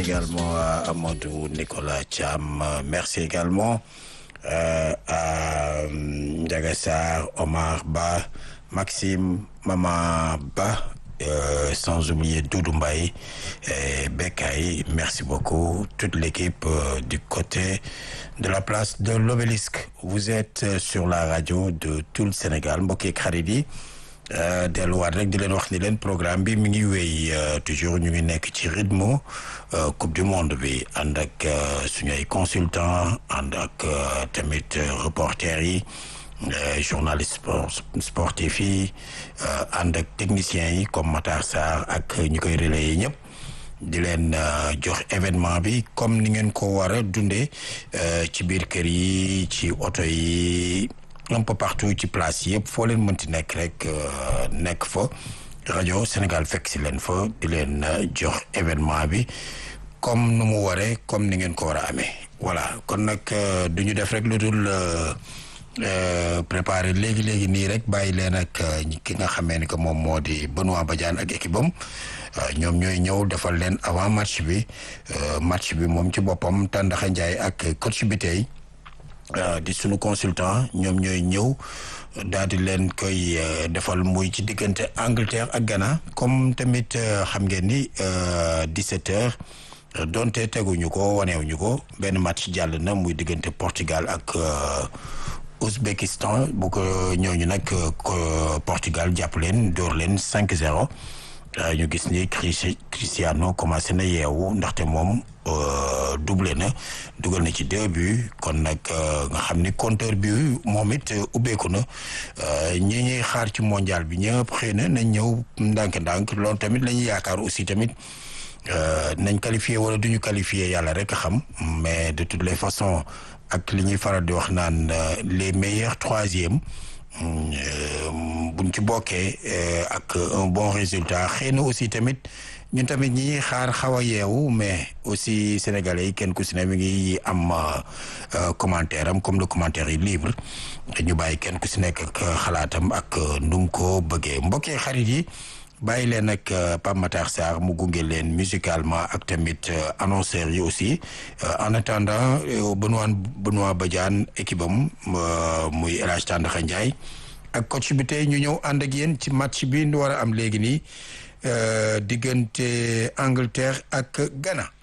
également à Amadou Nicolas Thiam. Merci également euh, à Ndiaga Sarr, Omar Ba, Maxime, Maman Ba, euh, sans oublier Doudou Mbaye et Bekay. Merci beaucoup. Toute l'équipe euh, du côté de la place de l'obélisque. Vous êtes sur la radio de tout le Sénégal. mbokk yeeg xarit yi delluwaat rek di leen wax ni leen programme bi mi ngi wéy toujours ñu ngi nekk ci rythme coupe du monde bi ànd ak suñu ay consultant ànd ak tamit reporters yi journaliste sportif yi ànd ak techniciens yi comme Matar Sarr ak ñi koy relayer ñëpp di leen jox événement bi comme ni ngeen ko war a dundee ci biir kër yi ci oto yi un peu partout ci place yëpp foo leen mënti nekk rek nekk fa rajo Sénégal fekk si leen fa di leen jox événement bi comme nu mu waree comme ni ngeen ko war a amee voilà kon nag du ñu def rek lu dul préparer léegi léegi nii rek bàyyi leen ak ki nga xamee ni que moom moo di Benoît Badiane ak équipe am ñoom ñooy ñëw defal leen avant match bi match bi moom ci boppam Tandakha Ndiaye ak coach bi tey di sunu consultant ñoom ñooy ñëw daal di leen koy defal muy ci diggante Angleterre ak Ghana comme tamit xam ngeen ni 17 heures donte teguñu ko waneewuñu ko benn match jàll na muy diggante Portugal ak Ouzbékistan bu ko ñooñu nag Portugal jàpp leen dóor leen 5-0 ñu gis ni Cristiano commencé na yeewu ndaxte moom doublé na dugal na ci deux buts kon nag nga xam ni compteur bi moom it ubbeeku na ñi ñuy xaar ci mondial bi ñëpp xëy na nañ ñëw ndànk-ndànk loolu tamit la ñuy yaakaar aussi tamit nañ qualifié wala duñu qualifié yàlla rek a xam mais de toutes les façons ak li ñuy faral di wax naan les meilleurs troisième buñ ci bokkee ak un bon résultat xëy na aussi tamit ñun tamit ñi ñuy xaar xaw a yeewu mais aussi sénégalais yi kenn ku si ne mi ngi am commentaire am comme le commentaire yi libre ñu bàyyi kenn ku si nekk ak xalaatam ak ndum ko bëggee mbokkee xarit yi bàyyi leen ak Pape Matar Sarr mu gunge leen musicalement ak tamit annonceurs yi aussi en attendant Benoît Benoît Badiane équipe am muy El Hadj Tandakha Ndiaye ak coach bi tey ñu ñëw ànd ak yéen ci match bi ñu war a am léegi nii diggante Angleterre ak Ghana.